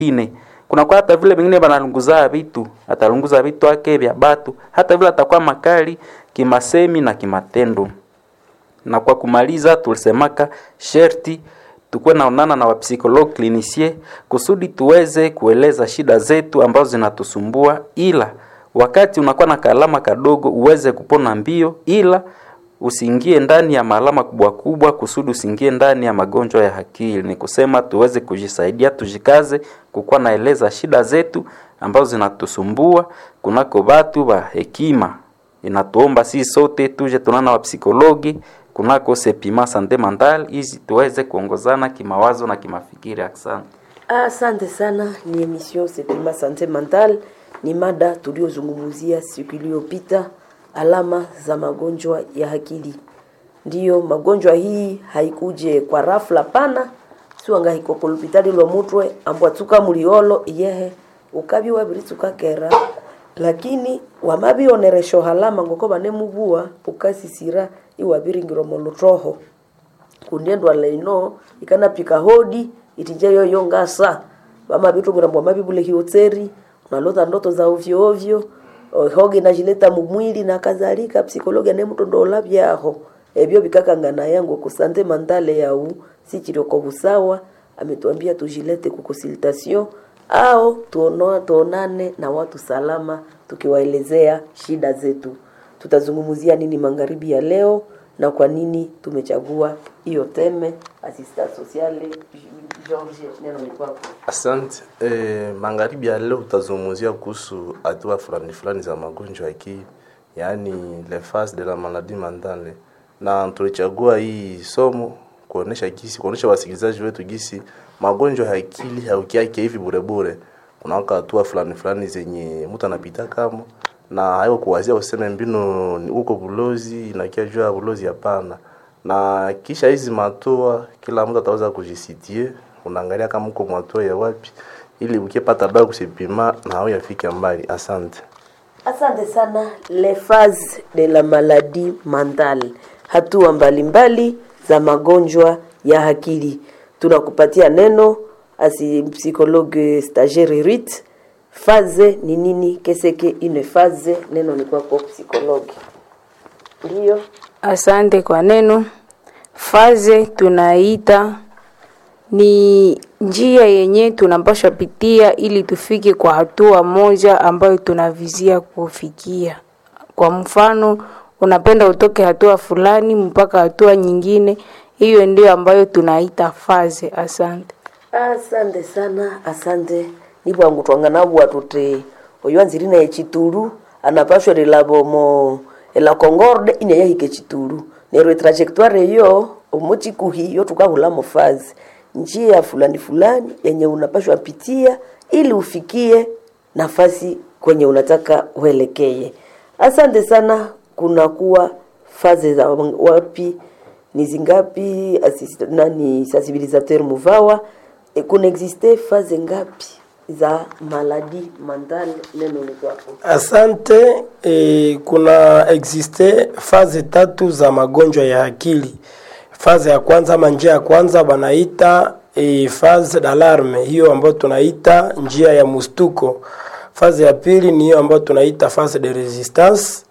ine kunakuwa hata vile vingine banalunguza vitu atalunguza vitu ake vya batu hata vile atakuwa makali kimasemi na kimatendo na kwa kumaliza tulisemaka sherti tukuwe naonana na wapsikologi klinisie kusudi tuweze kueleza shida zetu ambazo zinatusumbua ila wakati unakuwa na kalama kadogo uweze kupona mbio ila usiingie ndani ya maalama kubwa kubwa kusudi usiingie ndani ya magonjwa ya akili ni kusema tuweze kujisaidia tujikaze kukuwa naeleza shida zetu ambazo zinatusumbua kunako batu wa hekima inatuomba sisi sote tuje tunana wa psikologi kunako sepima sante mental ili tuweze kuongozana kimawazo na kimafikiri asante Asante sana, ni emission Sepima Sante Mental. Ni mada tuliozungumzia siku iliyopita, alama za magonjwa ya akili. Ndiyo, magonjwa hii haikuje kwa rafla pana siwanga hiko kulupitali lwa mutwe ambwatuka muliolo iyehe ukabi wabirituka kera lakini wamabioneresho halama ngoko banemubua ukasisira iwabiringiro molutroho kundendwa leino ikanapika hodi itinje yoyo ngasa bama bitu ngrambo mabibule hiotseri unalota ndoto za ovyo ovyo hoge najileta mumwili na kadhalika psikologi ne mtu ndo labyaho ebyo bikakangana yangu kusante mandale yau sichiroko busawa ametuambia tujilete kukonsultation au tuono, tuonane na watu salama tukiwaelezea shida zetu tutazungumzia nini magharibi ya leo na kwa nini tumechagua hiyo teme assistant sociale George neno ni kwako Asante. Eh, magharibi ya leo utazungumzia kuhusu hatua fulani fulani za magonjwa ya akili, yaani les phases de la maladie mentale, na tulichagua hii somo kuonesha gisi, kuonesha wasikilizaji wetu gisi magonjwa ya akili haukiake hivi bure bure, kunawaka hatua fulani fulani zenye mtu anapita kama na hayo kuwazia useme mbinu ni uko bulozi inakia juu ya bulozi, hapana. Na kisha hizi matua, kila mtu ataweza kujisitie, unaangalia kama uko matua ya wapi, ili ukipata dawa kusipima na hao yafike mbali. Asante. Asante sana. Les phases de la maladie mentale, hatua mbalimbali za magonjwa ya akili. Tunakupatia neno asi psychologue stagiaire Rit. Phase ni nini? Qu'est-ce que une phase? Neno ni kwako psychologue. Ndio. Asante kwa neno. Faze tunaita ni njia yenye tunapaswa pitia ili tufike kwa hatua moja ambayo tunavizia kufikia. Kwa mfano, unapenda utoke hatua fulani mpaka hatua nyingine, hiyo ndio ambayo tunaita faze. Asante. asante sana asante nibwangu twanganabwa tuti oyo anzirina echitulu anapashwa rilabo mo ela concorde ine yahike chitulu nero trajectoire yo omochikuhi yo tukahula mofazi njia fulani fulani yenye unapashwa pitia ili ufikie nafasi kwenye unataka uelekee asante sana kunakuwa faze za wapi ni zingapi assist, nani sensibilisateur muvawa e, kuna existe faze ngapi za maladi mentale neno ni kwako Asante. E, kuna existe faze tatu za magonjwa ya akili. Faze ya kwanza ama njia ya kwanza banaita e, phase d'alarme, hiyo ambayo tunaita njia ya mustuko. Faze ya pili ni hiyo ambayo tunaita phase de resistance.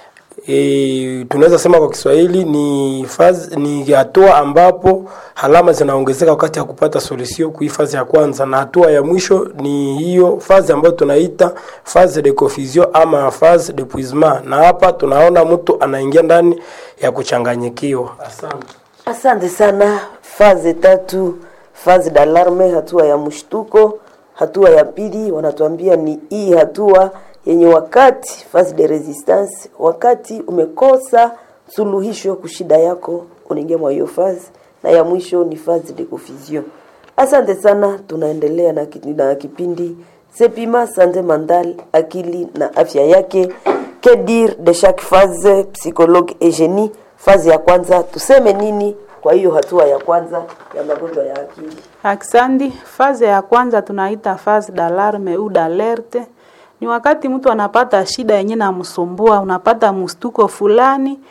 E, tunaweza sema kwa Kiswahili ni fazi, ni hatua ambapo alama zinaongezeka wakati ya kupata solution kui fazi ya kwanza, na hatua ya mwisho ni hiyo fazi ambayo tunaita phase de confusion ama phase de puisement, na hapa tunaona mtu anaingia ndani ya kuchanganyikiwa. Asante. asante sana faze tatu faze d'alarme hatua ya mshtuko hatua ya pili wanatuambia ni hii hatua yenye wakati phase de resistance wakati umekosa suluhisho kushida yako unaingia mwa hiyo phase na ya mwisho ni phase de confusion asante sana tunaendelea na, ki- na kipindi sepima sante mandal akili na afya yake que dire de chaque phase psychologue Eugenie phase ya kwanza tuseme nini kwa hiyo hatua ya kwanza ya magonjwa ya akili Aksandi, faze ya kwanza tunaita faze d'alarme au d'alerte. Ni wakati mtu anapata shida yenye namsumbua, unapata mstuko fulani,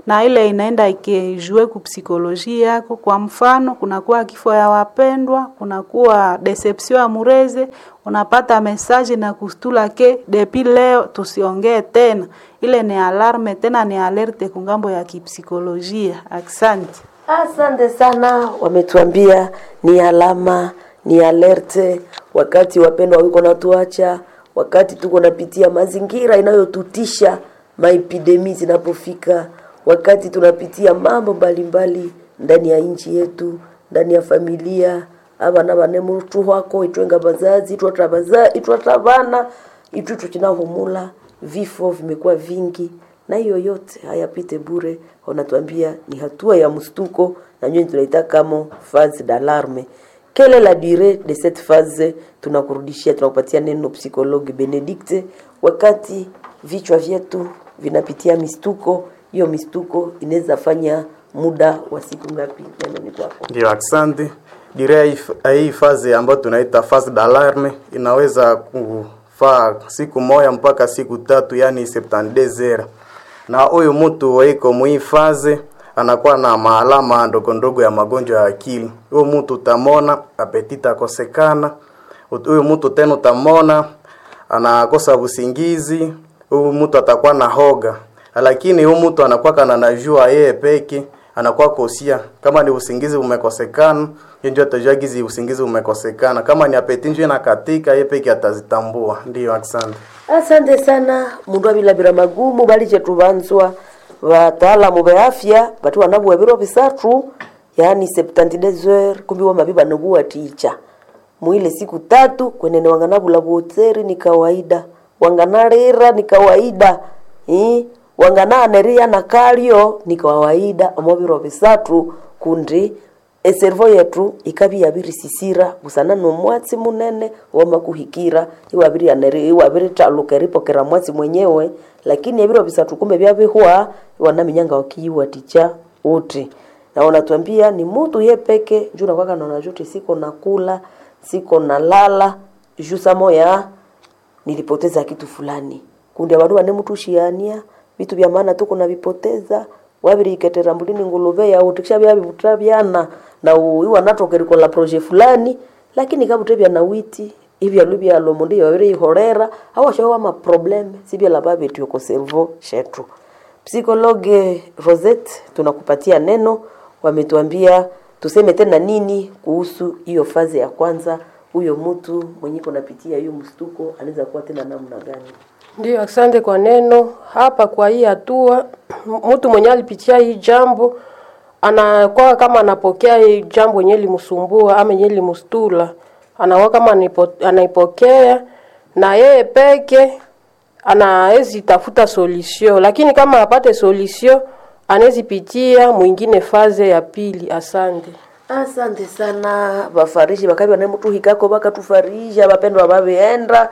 na ile inaenda ikijue kupsikolojia yako. Kwa mfano, kunakuwa kifo ya wapendwa, kunakuwa deception ya mureze, unapata mesaji na kustula ke depi leo tusiongee tena. Ile ni alarme tena, ni alerte kungambo ya kipsikolojia. Asante. Asante sana, wametuambia ni alama, ni alerte wakati wapendwa wiko natuacha, wakati tuko napitia mazingira inayotutisha, maepidemi zinapofika, wakati tunapitia mambo mbalimbali ndani ya nchi yetu, ndani ya familia abana bane mutu wako itwenga bazazi itwata baza itwata bana itwitu kinahumula vifo vimekuwa vingi na hiyo yote hayapite bure wanatuambia ni hatua ya mstuko na nyinyi tunaita kama phase d'alarme quelle est la durée de cette phase tunakurudishia tunakupatia neno psychologue benedicte wakati vichwa vyetu vinapitia mistuko hiyo mistuko inaweza fanya muda wa siku ngapi neno ni kwako Ndio, asante. Direa hii f- hii fazi ambayo tunaita phase d'alarme inaweza kufaa siku moja mpaka siku tatu, yani 72 heures. Na huyu mtu waiko mwi faze anakuwa na maalama ndogo ndogo ya magonjwa ya akili. Huyu mtu utamona apetita akosekana. Ut- Huyu mtu tena utamona anakosa usingizi. Huyu mtu atakuwa na hoga, lakini huyu mtu anakuwa kana najua yeye peke anakuwa kosia kama ni usingizi umekosekana yeye ndio atajua gizi usingizi umekosekana kama ni apeti ndio inakatika yeye peke atazitambua ndio asante asante sana mundu avilabira magumu bali chetu vanzwa vataalamu va afya vati wanavuwa viro visatu yaani 72 heures kumbi wamavi vanavuwa ticha mwile siku tatu kwenene wanganavula vuotseri ni kawaida wanganalira ni kawaida eh? wangananeria na kalio ni kawaida omoviro visatu kundi eservo yetu ikavi yavirisisira busana nomwatsi munene wamakuhikira iwavirianeri iwavirittaluka eripokera mwatsi mwenyewe lakini eviro visatu kumbe vyavihwa wanaminyanga wakiyiwaticha uti na wanatuambia ni mutu ye peke juu nakwaka naona juti siko nakula siko nalala juu samoya nilipoteza kitu fulani kundi abandu bane mutushiania vitu vya maana tuko navipoteza wabiriketera mbulini nguluve yau tikisha vyavivuta vyana na u- iwa natokerikola proje fulani lakini kabute vya nawiti ivyalu vyalo mundi yaviriihorera awashawa maprobleme sivyala vavetioko servo shetu psikologe Rosette tunakupatia neno wametuambia tuseme tena nini kuhusu hiyo fazi ya kwanza huyo mtu mwenye kunapitia hiyo mstuko anaweza kuwa tena namna gani Ndio, asante kwa neno hapa. Kwa hii hatua, m- mtu mwenye alipitia hii jambo anakuwa kama anapokea hii jambo yenye limsumbua ama yenye limstula, anakuwa kama anipo- anaipokea na yeye peke anawezi tafuta solution, lakini kama apate solution anawezi pitia mwingine faze ya pili. Asante. asante sana vafarishi vakavi vanemutuhikako vakatufarisha vapendwa vavienda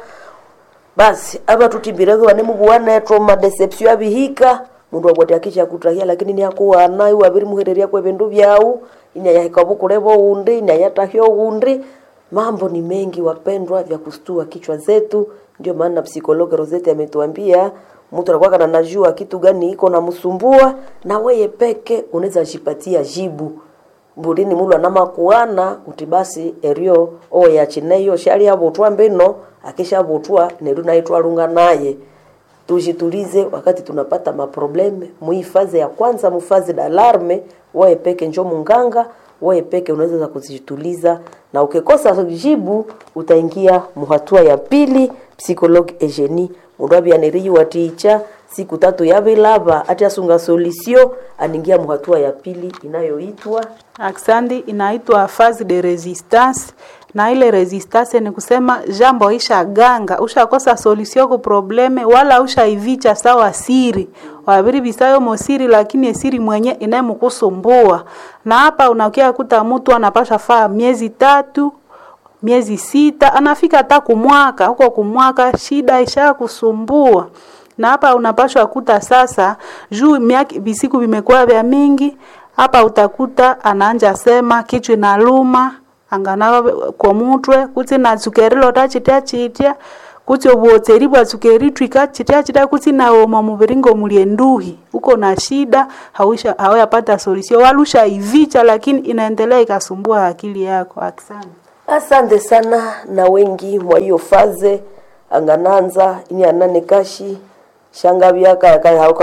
basi ava tutimbireko vanemuvuwanetwo madeception avihika mundu akwati akisha kutahia lakini niakuwana iwaviri muhereria kwe vindu vyau inyayahika vukulevo undi inyayatahyo undi mambo ni mengi wapendwa vya kustua kichwa zetu ndio maana psikologi Rosette ametuambia mtu anakuwa kana najua kitu gani iko namsumbua na weye peke unaweza jipatia jibu mbulini mulu anamakuana uti basi erio oyachineyo shali avutwa mbino akishavutwa neru naitwalunga naye tujitulize wakati tunapata maprobleme muifaze ya kwanza mufaze d'alarme wewe peke njo munganga wewe peke unaweza kuzituliza na ukikosa jibu utaingia muhatua ya pili psychologue Eugenie mundu abianiriyiwa ticha siku tatu yavilava ati asunga solisio aningia muhatua ya pili inayoitwa Aksandi inaitwa phase de resistance na ile resistance ni kusema jambo isha ganga ushakosa solution ku probleme wala ushaivicha sawa siri wabiri bisayo mosiri lakini esiri mwenye inayemukusumbua na hapa unakia kuta mtu anapasha faa miezi tatu miezi sita anafika hata kumwaka huko kumwaka shida isha kusumbua na hapa unapashwa kuta sasa juu miaka visiku vimekuwa vya mingi hapa utakuta anaanja sema kichwa inaluma angana komutwe kutsi natsukerilo tachitya chitya kutsi obuotseri bwatsukeritwika chitya chitya kutsi naoma muviri ngomuli enduhi uko na shida hawisha hawayapata solution walusha ivicha lakini inaendelea ikasumbua akili yako asante asante sana na wengi mwa hiyo faze angananza ini anane kashi shanga byaka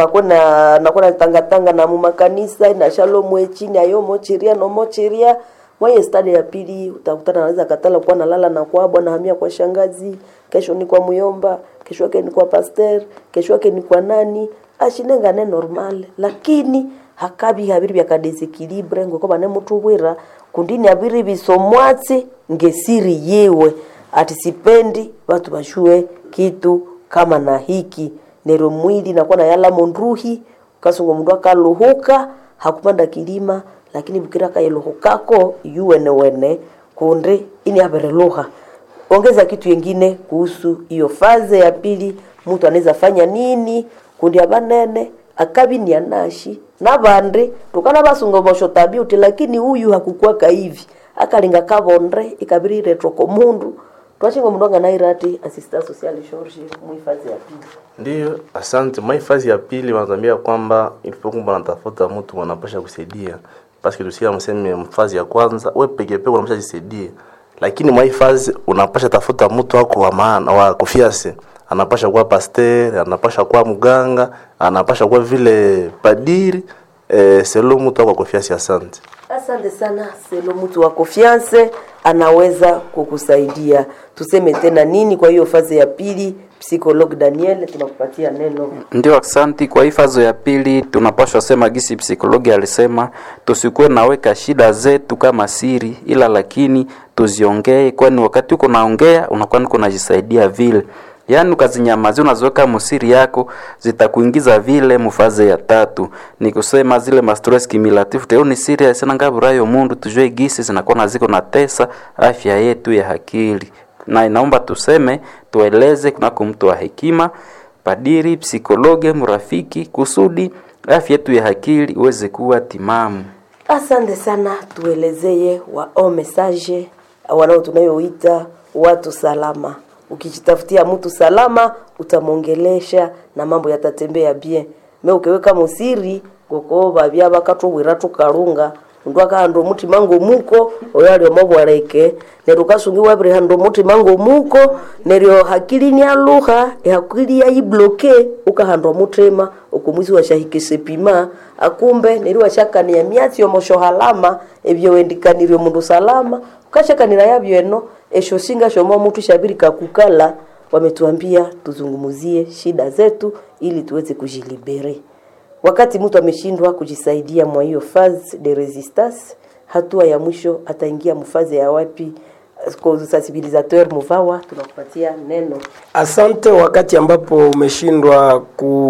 kakona nakona tangatanga na mumakanisa na shalom echini ayo mochiria no mochiria mwaye stadi ya pili utakutana naweza katala kuwa nalala na kwa bwana hamia kwa shangazi kesho ni kwa muyomba kesho yake ni kwa pasteur kesho yake ni kwa nani ashinengane normal lakini hakabi habiri byakadesekilibre ngoko bane mutu bwira kundini habiri bisomwatsi ngesiri yewe ati sipendi watu bashue kitu kama na hiki nero mwili nakuwa na yala mondruhi kasungo mundu akaluhuka hakupanda kilima lakini bukira kayeluhukako yuwene wene kunde ini abereluha ongeza kitu yengine kuhusu hiyo faze ya pili mtu anaweza fanya nini kundi abanene akabi ni anashi nabandi tukana basunga bosho tabi uti lakini huyu hakukwaka hivi akalinga kabonde ikabiri retro ko mundu twachinga mundu anganairati assistant social George muhifadhi ya pili Ndiyo, asante. Mahifadhi ya pili wanatuambia kwamba ilipokuwa wanatafuta mtu wanapasha kusaidia, paske tusikia mseme mfazi ya kwanza we peke peke unapasha jisaidia, lakini mahifadhi unapasha tafuta mtu wako wa maana wa kufiase, anapasha kuwa pasteur, anapasha kuwa mganga, anapasha kuwa vile padiri eh, selo mtu wako wa kufiase. Asante. Asante sana Selo, mtu wa confiance anaweza kukusaidia. Tuseme tena nini kwa hiyo fazi ya pili? Psychologue Daniel, tunakupatia neno. Ndio, asante. Kwa hii fazo ya pili tunapaswa sema gisi psikologi alisema tusikuwe naweka shida zetu kama siri, ila lakini tuziongee, kwani wakati uko naongea unakuwa niko najisaidia vile yaani ukazinyamazia unaziweka musiri yako zitakuingiza vile mufaze ya tatu ni kusema zile mastress cumulative teo ni serious sana ngaburayo mundu tujue gisi zinakuwa na ziko na tesa afya yetu ya akili na inaomba tuseme tueleze kunako mtu wa hekima padiri psikologe mrafiki kusudi afya yetu ya akili iweze kuwa timamu Asante sana, tuelezeye wao message wanao tunayoita watu salama. Ukijitafutia mtu salama, utamwongelesha na mambo yatatembea bien. Me ukiweka musiri goko babya bakatubwira tukarunga ndu akahanda omutima ng'omuko oyo ali omobwareke neryo ukasungiwa buri handa omutima ng'omuko neryo hakili nialuha ehakili yayibloke ukahanda omutima okomwisi washahikise pima akumbe neryo washakania myatsi omosho halama ebyo wendikanirye omundu salama ukashakanira yabyo eno esho singa shomo omutu shabiri kakukala wametuambia tuzungumuzie shida zetu ili tuweze kujilibere wakati mtu ameshindwa kujisaidia mwa hiyo phase de resistance hatua ya mwisho ataingia mfaze ya wapi Kwa sensibilisateur muvawa tunakupatia neno Asante. Wakati ambapo umeshindwa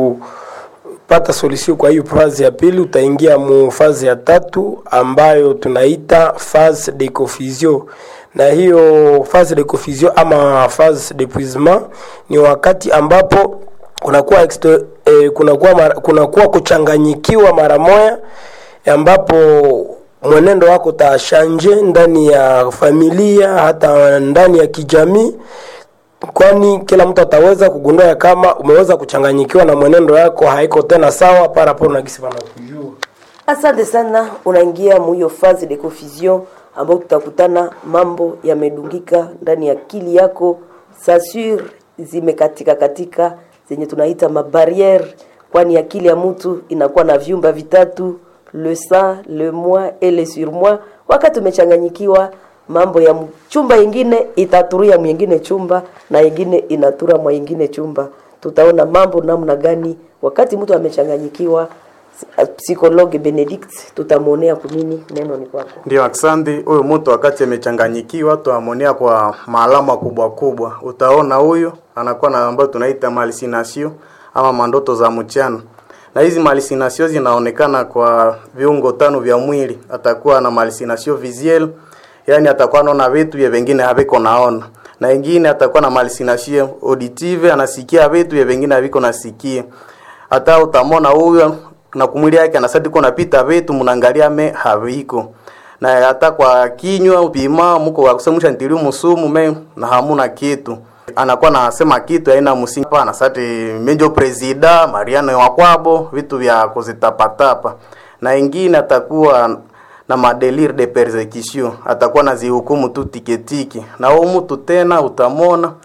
kupata solution kwa hiyo fazi ya pili, utaingia mu fazi ya tatu ambayo tunaita phase de confusion, na hiyo phase de confusion ama phase d'épuisement ni wakati ambapo kunakuwa exto, eh, kunakuwa mara, kunakuwa kuchanganyikiwa mara moya ambapo mwenendo wako utashanje ndani ya familia hata ndani ya kijamii kwani kila mtu ataweza kugundua ya kama umeweza kuchanganyikiwa na mwenendo yako haiko tena sawa parapo na gisi wanakujua asante sana unaingia muhiyo phase de confusion ambao tutakutana mambo yamedungika ndani ya akili yako sasur zimekatika katika zenye tunaita mabariere kwani akili ya mtu inakuwa na vyumba vitatu le sang le moi et le surmoi wakati umechanganyikiwa mambo ya m- chumba ingine itaturia mwingine chumba na ingine inatura mwa ingine chumba tutaona mambo namna gani wakati mtu amechanganyikiwa S- psychologue benedict tutamwonea kunini neno ni kwako Ndio, asante. Huyu mtu wakati amechanganyikiwa, tuamonea kwa maalama kubwa kubwa. Utaona huyu anakuwa na ambayo tunaita hallucination ama mandoto za mchana, na hizi hallucination zinaonekana kwa viungo tano vya mwili. Atakuwa na hallucination visuelle, yani atakuwa anaona vitu vya vingine haviko naona, na ingine atakuwa na hallucination auditive, anasikia vitu vya vingine haviko nasikia. Hata utamona huyo na kumwili yake anasadi kuna pita vitu mnaangalia me haviko na hata kwa kinywa upima muko wakusemusha ntiliu musumu me na hamuna kitu anakuwa nasema kitu aina msingi pana sati menjo presida mariano wa kwabo vitu vya kuzitapatapa na ingine atakuwa na madelir de persecution atakuwa na zihukumu tu tiketiki na huo mtu tena utamona